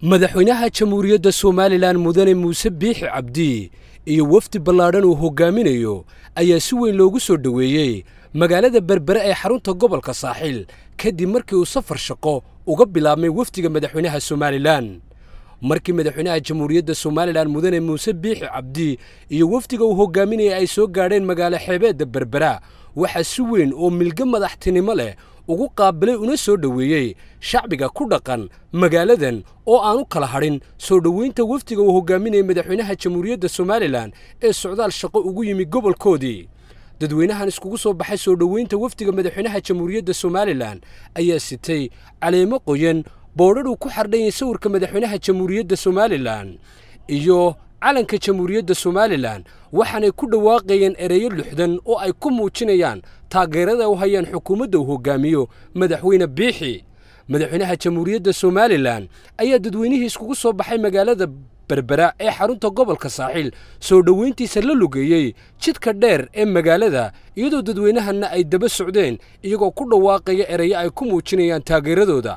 madaxweynaha jamhuuriyadda somalilan mudane muuse biixi cabdi iyo wafdi ballaadhan uu hoggaaminayo ayaa si weyn loogu soo dhoweeyey magaalada berbere ee xarunta gobolka saaxiil kadib markii uu safar shaqo uga bilaabmay wafdiga madaxweynaha somalilan markii madaxweynaha jamhuuriyadda somalilan mudane muuse biixi cabdi iyo wafdiga uu hoggaaminaya ay soo gaadheen magaalo xeebeedda berbera waxaa si weyn oo milgo madaxtinimo leh ugu qaabilay una soo dhoweeyey shacbiga ku dhaqan magaaladan oo aanu kala hadhin soo dhoweynta wafdiga uu hoggaaminayay madaxweynaha jamhuuriyadda somalilan ee socdaal shaqo ugu yimi gobolkoodii dadweynahan iskugu soo baxay soo dhoweynta wafdiga madaxweynaha jamhuuriyadda somalilan ayaa sitay caleemo qoyan boodhadhuu ku xardhanyay sawirka madaxweynaha jamhuuriyadda somalilan iyo calanka jamhuuriyadda somalilan waxaanay ku dhawaaqayeen ereyo luxdan oo ay ku muujinayaan taageerada u hayaan xukuumadda uu hoggaamiyo madaxweyne biixi madaxweynaha jamhuuriyadda somalilan ayaa dadweynihii iskugu soo baxay magaalada berbera ee xarunta gobolka saaxiil soo dhoweyntiisa la lugeeyey jidka dheer ee magaalada iyadoo dadweynahanna ay daba socdeen iyagoo ku dhawaaqaya ereyo ay ku muujinayaan taageeradooda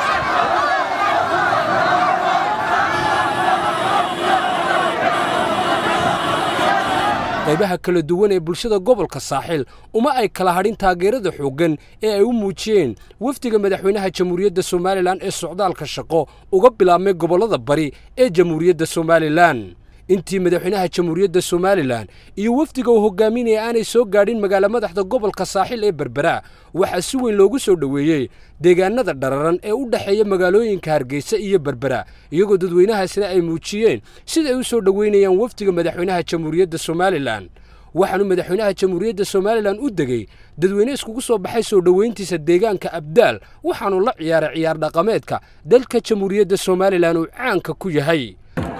qaybaha kala duwan ee bulshada gobolka saaxiil uma ay kala hadhin taageerada xooggan ee ay u muujiyeen wafdiga madaxweynaha jamhuuriyadda somalilan ee socdaalka shaqo uga bilaabmay gobollada bari ee jamhuuriyadda somalilan intii madaxweynaha jamhuuriyadda somalilan iyo wafdiga uu hoggaaminaya aanay soo gaadhin magaalo madaxda gobolka saaxiil ee berbera waxaa si weyn loogu soo dhoweeyey deegaanada dhararan ee u dhexeeya magaalooyinka hargeysa iyo berbera iyagoo dadweynahaasina ay muujiyeen sida ay u soo dhoweynayaan wafdiga madaxweynaha jamhuuriyadda somalilan waxaanu madaxweynaha jamhuuriyadda somalilan u degey dadweyne iskugu soo baxay soo dhoweyntiisa deegaanka abdaal waxaanu la ciyaaray ciyaar dhaqameedka dalka jamhuuriyadda somalilan uu caanka ku yahay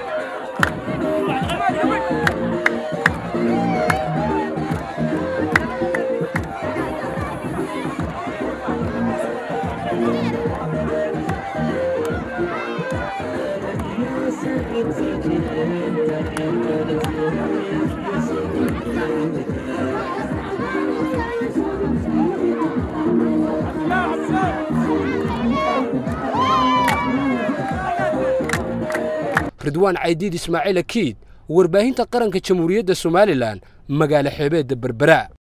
ridwaan caydiid ismaaciil akiid warbaahinta qaranka jamhuuriyadda somalilan magaalo xeebeedda berbera